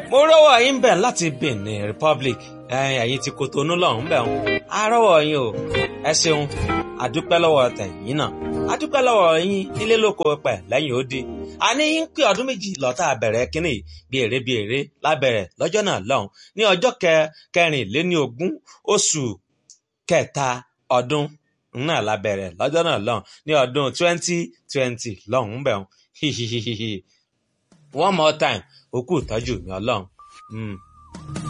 mo rọ́wọ́ yín bẹ̀ láti Benin Republic ẹ̀yin ti Kotonu lọ́hùn bẹ̀ wọn a rọ́wọ́ yín o ẹ ṣeun àdúpẹ́ lọ́wọ́ tẹ̀yìn náà àdúpẹ́ lọ́wọ́ yín nílé lóko pẹ̀ lẹ́yìn odi àní yín pé ọdún méjì lọ́tà bẹ̀rẹ̀ kínní bí èrè bí èrè lábẹ̀rẹ̀ lọ́jọ́ náà lọ́hùn ní ọjọ́ kẹrìnléní ogún oṣù kẹta ọdún náà lábẹ̀rẹ̀ lọ́jọ́ náà lọ́hùn ní ọdún twenty twenty lọ́hùn bẹ̀ wọn one more time òkú ìtọ́jú mi ọlọ́run.